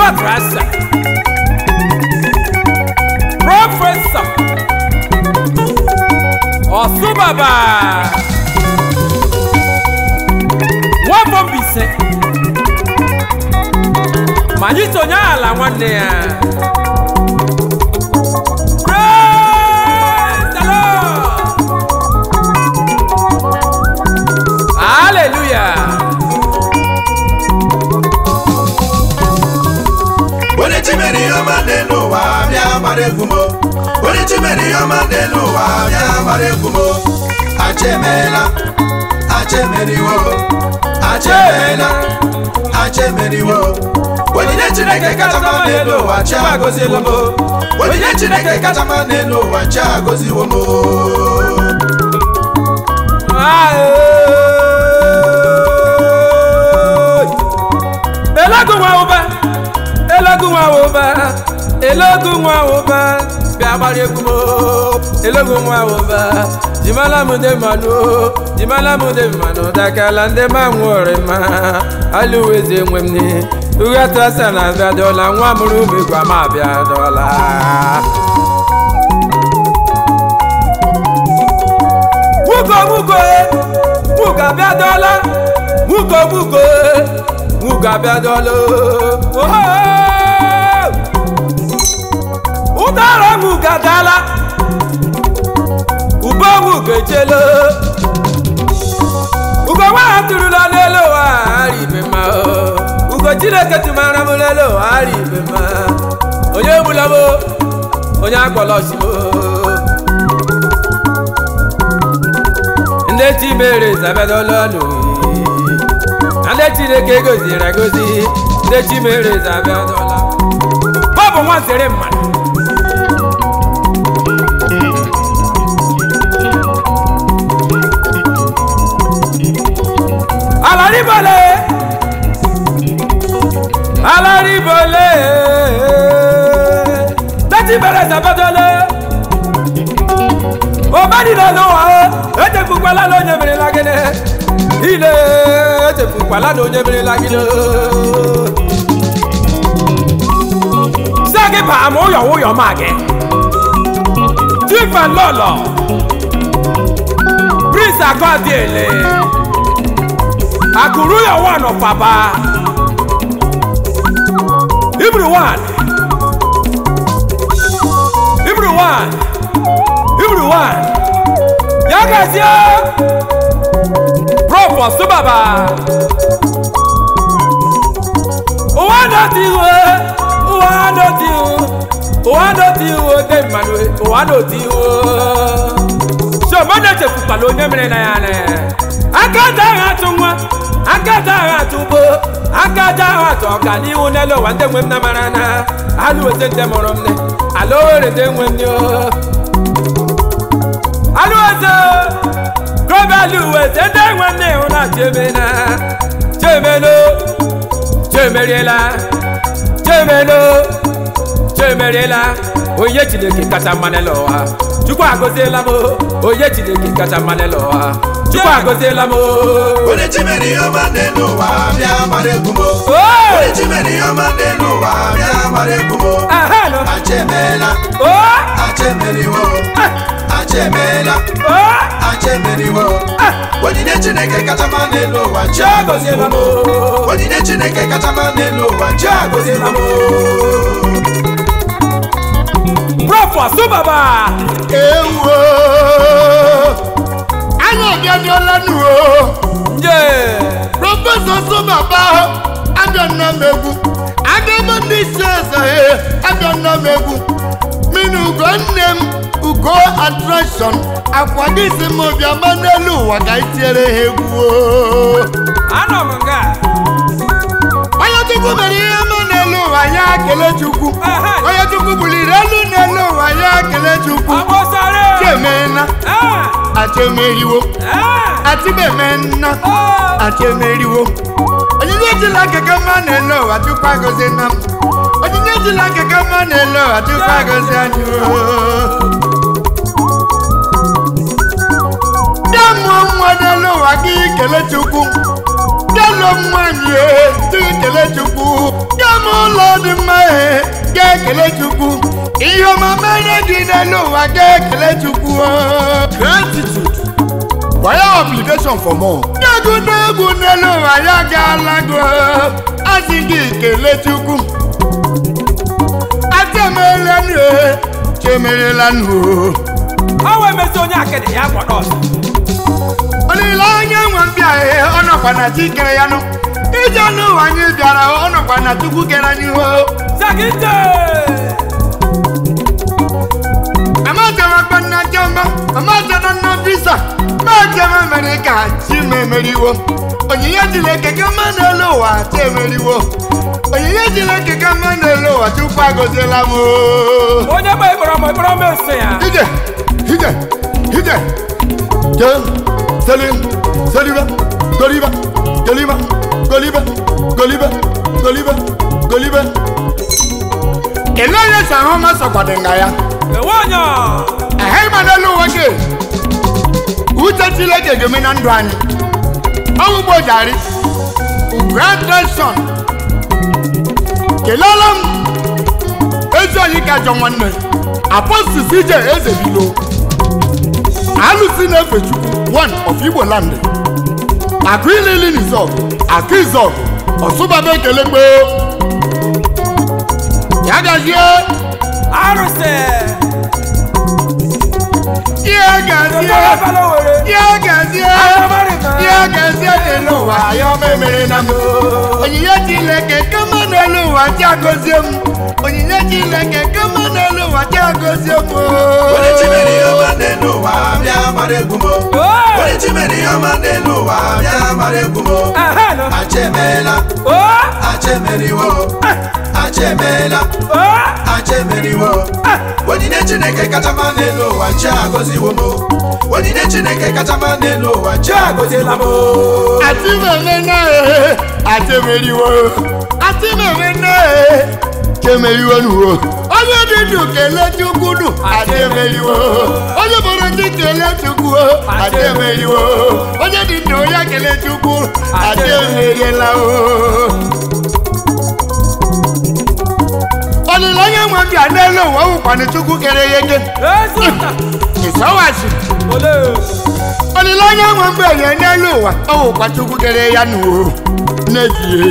Quadrasa Professor Ọ̀ṣunbàbà Nwafọ Mbaise ma anyị sonye ala nwanne ya Praise the Lord! Hallelujah! onye chi mere ihe ọma n'elu ụwa bịa gbara egwu m onye chi mere ihe ọma n'elu ụwa bịa gbara egwu m acha emeela acha emeriwo acha emeela acha emeriwo onyinye chineke kacha mma n'elu ụwa chi agọziwo m onyinye chineke kacha mma n'elu ụwa chi agọziwo m elogu nwa ụba elogu nwa ụba elogu nwa ụba bịa gbara egwu m elogu nwa ụba jimala m ndị mmanụ jimala m ndị mmanụ dakala ndị ma nwere ma alụweze nwe m ni ugatasa na abịa dọla nwa mụrụ umegwa ma abịa dọla nwugo nwugo nwugo abịadọla nwugo nwugo nwugo abịadọla oho ụdara nwugo adala ube nwugo ejela ugo nwaanyị tụrụla n'elu ụwa ara ibe ma ugo chineke tụmara m n'elu ụwa ara ibe ma onye egbula m onye akpọrọ osimiri ndị chi mere zabịadọla n'oyi na ndị chineke goziri egozi ndị chi mere zabịadọla ọ bụ nwa zere mmadụ alaribole alaribole ndị chi mere zabịadọla obadila n'ụwa echefukwala na onye merela gịnị ile echefukwala na onye merela gịnị si gị baa ma ụyọ ụyọ ma gị chifa lọlọ prince akọdiele akụrụ ya wan ọfaba ibru wan ibru wan ibru wan ya gazie prof ọsụbaba ụwa nọti iwe ụwa nọti iwu ụwa nọti iwu dị mmanụ ụwa nọti iwu so mmadụ echefukwala onye mere na ya na aka aja agha atụ nwa aka aja agha atụ ugbo aka aja agha atụ ọganihu n'elu ụwa ndị nwe m na mara na alụ wete ndị mụrụ m ne ala owere ndị nwe m ne alụweze gobe alụweze ndị nwe nne ịhụ na chemena chemelo chemeriela chemelo chemeriela onye chineke kacha mma n'elu ụwa chukwu agọziela m onye chineke kacha mma n'elu ụwa chukwu agọziela m onye chi mere ihe ọma n'elu ụwa bịa gbara egwu m Oh! onye chi mere ihe ọma n'elu ụwa bịa gbara egwu m Aha, no. acha emeela Oh! acha emeriwo acha emeela Oh! acha emeriwo onyinye chineke kacha mma n'elu ụwa chi agọziela m onyinye chineke kacha mma n'elu ụwa chi agọziela m Prof. Ọsụbaba ewo anyị abịadịọla nuo nje prọfesọ sọbaba abịa nna m egwu agaba ndị isi eze abịa nna m egwu mini ugo nne m ugo atrakshọn akwa gị si m bịaba n'elu ụwa ka itiere ha egwu o. anọ m nga onye chukwu mere ihe ọma n'elu ụwa ya kele chukwu Aha. onye chukwu buliri elu n'elu ụwa ya kele chukwu agbọsara chemena Ah! achemeriwo Ah! atibemena Ah! achemeriwo onyinye ejila keke mma n'elu ụwa chukwu agọzi na m onyinye ejila keke mma n'elu ụwa chukwu agọzi anyị o. bịa mụọ nwa n'elu ụwa gị kele chukwu bịa lụọ nwaanyị e, gị kele chukwu bịa mụọ ụlọ dị mma ee ga-ekele chukwu ihe ọma mere gị n'elu ụwa ga-ekele chukwu o. gratitude for your obligation for more. Nyegwu n'egwu n'elu ụwa ya gaala gị o. asị gị kele chukwu atemelanụ e chemerelanụ o ọ wee mezi onye akịdị ya gbọdọ ọsọ olileanya nwe mbịa ee ọ nọkwa na chi kere ya nụ ije n'ụwa anyị bịara ọ nọkwa na chukwu kere anyị o sagide amatara gbanna jọmba amatara na visa majema mere ka chi m emeriwo onyinye chineke ka mma n'elu ụwa chi emeriwo onyinye chineke ka mma n'elu ụwa chukwu agọziela m o. onye gba ịkpọrọ m ịkpọrọ m ese ya ije ije ije je selim seliba goliba goliba goliba goliba goliba goliba ele onye si ahụ ma sọkwadị nga ya enwe onye ehe ịma n'elu ụwa gị uche chineke ga-eme na ndụ anyị ọnwụ ugbo jari graduation kelele m ezi onye ka jọ nwanne apostis ije eze bilo alụsi na-efe chukwu one of igbo land akụ ilili nizọg akụ izọg ọsụbaba ekele gboo ya gazie arụsị ihe gazie ọbara were ihe gazie ihe gazie dị n'ụwa ya ọma emere na m onyinye chineke kama n'elu ụwa chi agọzie m onyinye chineke kama n'elu ụwa chi agọzie m onye chi mere ihe ọma n'elu ụwa bịa mara egwu m onye chi mere ihe ọma n'elu ụwa bịa mara egwu m acha emeela acha emeriwo acha emeela acha emeriwo onyinye chineke kacha mma n'elu ụwa chi agọziwo m onyinye chineke kacha mma n'elu ụwa chi agọziela m àti mẹ̀mẹ́ náà ẹ̀ àti mẹ̀riwo àti mẹ̀mẹ́ náà ẹ̀ ṣe mẹ̀riwo nù o. onye dídù kele chukwu dù àti mẹ̀riwo onye bọ̀rọ̀ ti kele chukwu o àti mẹ̀riwo onye dídù ya kele chukwu àti mẹ̀riela o. olileanya nwe bịa n'elu ụwa wụkwanụ chukwu kere ya eke ịsọwasị olileanya nwe mgbe ya n'elu ụwa ọ wụkwa chukwu kere ya n'uwo n'ezie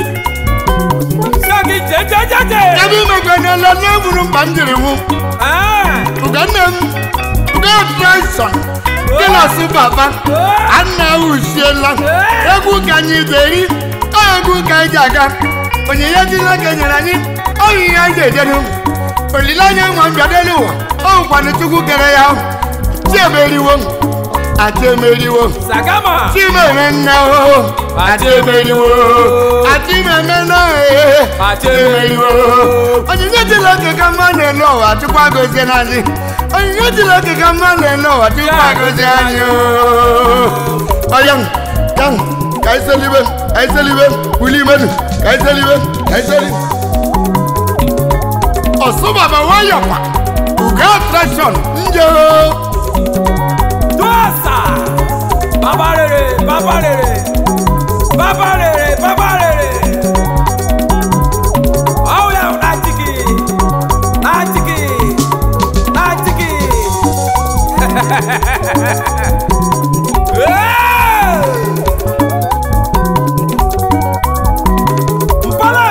ebe imekwe n'ele n'eburu mkpa m jiri nwụ ugonne m ugo treson dịlasị papa anna usiela egwu ka anyị beri ọ egwu ka anyị ji aga onyinye chineke nyere anyị onyinye anyị ga-ejeru olileanya nwa mbịa n'elu ụwa ọ wụkwanụ chukwu kere ya chi emeriwo ati emeriwo sagama chimere nne o ati emeriwo ati meme na ee Ati emeriwo onyinye chineke ka mma na-ele ụwa tupu agọzie n'anyị onyinye chineke ka mma na-ele ụwa tupu agọzie anyị ọya ya ka anyị selibe ka anyị selibe wuli imenu ka anyị selibe ka anyị selibe ọsụbaba nwayọkwa ugo attraction nje Dosa! Baba rere, baba rere, baba rere, baba rere. Oh yeah, natiki, natiki, natiki. Hey! Mpale!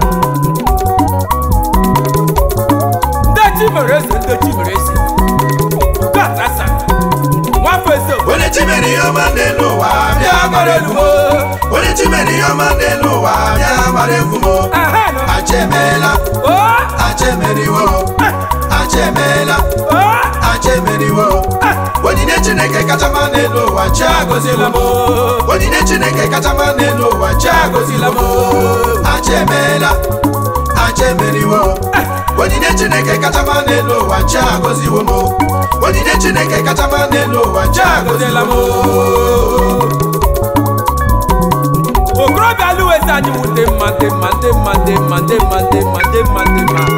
Ndechi mere eze, ndechi mere eze. Gatasa, nwafọ eze. onye chi mere ihe ọma n'elu ụwa bịa mara egwu m onye chi mere ihe ọma n'elu ụwa bịa mara egwu m Aha, no. acha emeela Oh! acha emeriwo acha emeela Oh! acha emeriwo onyinye chineke kacha mma n'elu ụwa chi agọziela m onyinye chineke kacha mma n'elu ụwa chi agọziela m acha emeela acha emeriwo onyinye chineke kacha mma n'elu ụwa chi agọziwo m onyinye chineke kacha mma n'elu ụwa chi agọziela m okorobịa alụwezi anyị wụ ndị mma ndị mma ndị mma ndị mma ndị mma ndị mma ndị mma ndị mma